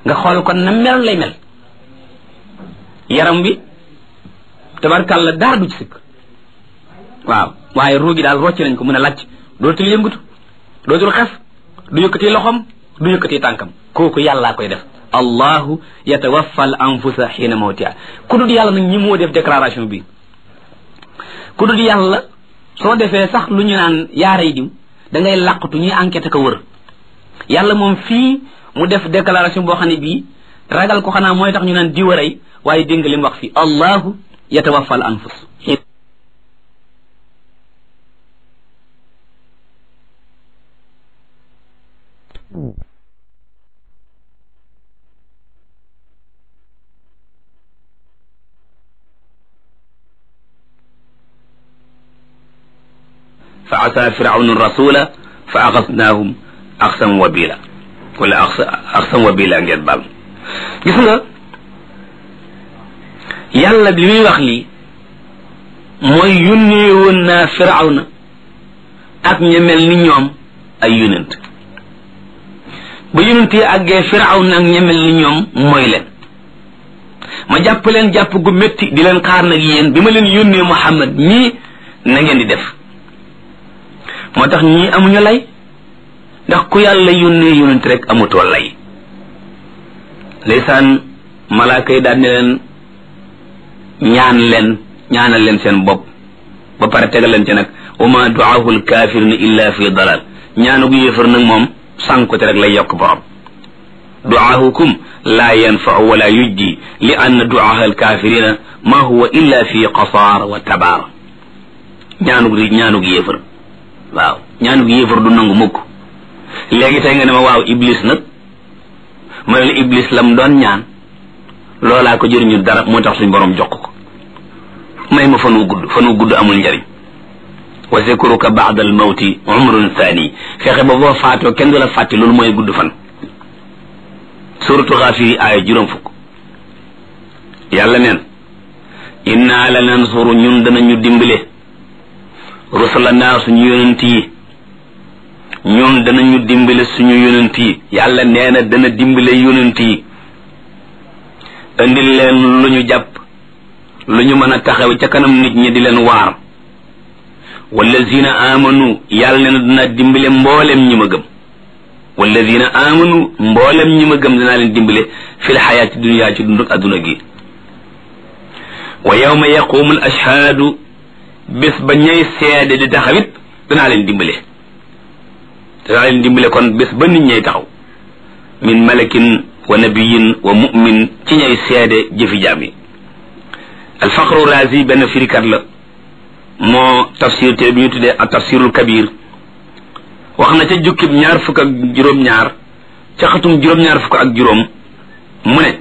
nga xool kon na mel lay mel yaram bi tabarkàlla dara du ci sikk waaw waaye ruugi daal rocc nañ ko mën a làcc dootul yëngatu dootul xef du yëkkati loxom du yëkkati tànkam kooku yàllaa koy def allahu yatawaffa al anfusa xiina mawtiha ku dul yàlla nag ñi moo def déclaration bi ku dul yàlla soo defee sax lu ñu naan yaaray diw da ngay làqatu ñuy enquête ko wër yàlla moom fii mu def déclaration boo xam ne bii ragal ko xanaa mooy tax ñu naan diw a rey waaye dégg nga li mu wax fii allahu yatawaffa al anfus fa asa firaunu rasula fa axasnaahum axsan wabila wala axsan wabila ngeen baal gis nga yàlla bi muy wax lii mooy yónnee woon naa firawna ak ña mel ni ñoom ay yonent ba yonent yi àggee firawna ak ña mel ni ñoom mooy leen ma jàpp leen jàpp gu métti di leen xaar nag yéen bi ma leen yónnee Muhammad mii na ngeen di def moo tax ñii amuñu lay ndax ku yàlla yónnee yonent rek amutoo lay ndeysaan malaaka yi daal ne leen ñaan leen ñaanal leen seen bopp ba pare tegal leen ci nag wa ma duaahu lkafirina illa fi dalal ñaanu gu yéefar nag moom sànkute rek lay yokk borom duaahukum laa yanfau wala yujdi li anna duaaha alkafirina ma huwa illa fi qasaar wa tabaar ñaanu gu ñaanu gu yéefar waaw ñaanu gu yéefar du nangu mukk léegi tey nga ne ma waaw iblis nag ma ne la iblis lam doon ñaan loolaa ko jëriñu dara moo tax suñ borom jox ko may ma fan wu gudd fan wu gudd amul njariñ wa zikruka ba'da al mawti umrun thani fexe ba boo faatoo kenn du la fàtte loolu mooy gudd fan suratu xaafiri aaya juróom fukk yàlla neen inna la nansuru ñun danañu dimbale rusulana suñu yonent yi ñun danañu dimbale suñu yonent yi yàlla nee na dana dimbale yonent yi indil leen lu ñu jàpp lu ñu mën a taxaw ca kanam nit ñi di leen waar wallazina amanu yàlla nee na dana dimbale mboolem ñi ma gëm wallazina amanu mboolem ñi ma gëm danaa leen dimbale fil xayaati dunya ci dunduk adduna gi wa yawma yaqumu al ashhaadu bés ba ñay seede di taxawit danaa leen dimbale danaa leen dimbale kon bés ba nit ñay taxaw min malakin wa nabiyin wa mu'min ci ñay seede jëfi jaam yi alfaqru razi benn firikat la moo tafsir te bi ñu tuddee ak tafsirul kabir wax na ca jukkib ñaar fukk ak juróom-ñaar ca xatum juróom-ñaar fukk ak juróom mu ne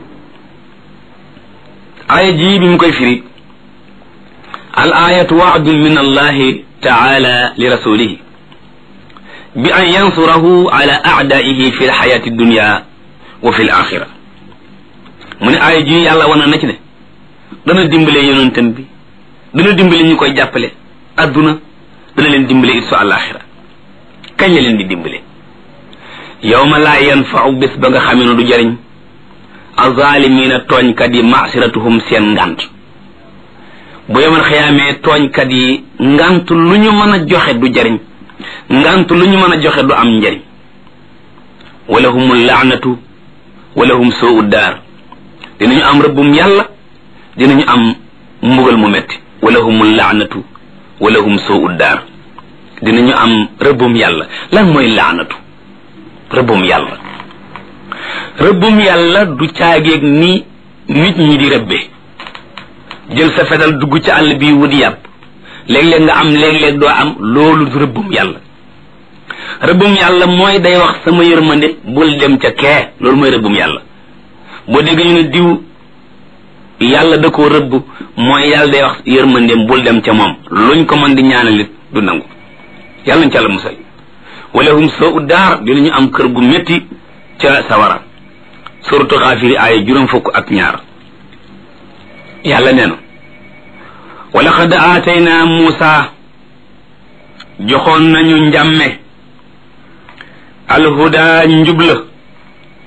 aaya ji bi mu koy firi al ayatu waadun min allahi taala li rasulihi bi an yansurahu ala aadaihi fi lxayati dunya wa fi laxira mu ne aaya ji yàlla wana na ci ne dana dimbale yonentam bi dana dimbale ñu koy jàppale adduna dana leen dimbale it su àlaxira kañ la leen di dimbale yawma laa yanfau bés ba nga xamee ne du jariñ azalimina tooñkat yi masiratuhum seen ngant bu yemal xiyaamee tooñkat yi ngant lu ñu mën a joxe du jariñ ngant lu ñu mën a joxe du am njariñ wala humul laanatu wala hum soo uddaar dinañu am rëbbum yàlla dinañu am mbugal mu metti wala humul laanatu wala hum soo uddaar dinañu am rëbbum yàlla lan mooy laanatu rëbbum yàlla rëbbum yàlla du caageeg ni nit ñi di rëbbe jël sa fetal dugg ci àll bi wut yàpp léeg-léeg nga am léeg-léeg doo am loolu du rëbbum yàlla rëbbum yàlla mooy day wax sama yërmande bul dem ca kee loolu mooy rëbbum yàlla boo dégg ñu ne diw yàlla da koo rëbb mooy yàlla day wax yërmandeem bul dem ca moom luñ ko mën di ñaanalit du nangu yàlla nañ ca la musal wala hum soo uddaar dinañu am kër gu métti ca sawara suratu xaafiri aaya juróom fukk ak ñaar yàlla nee na wa laqad aatayna muusa joxoon nañu njàmme alhuda njubla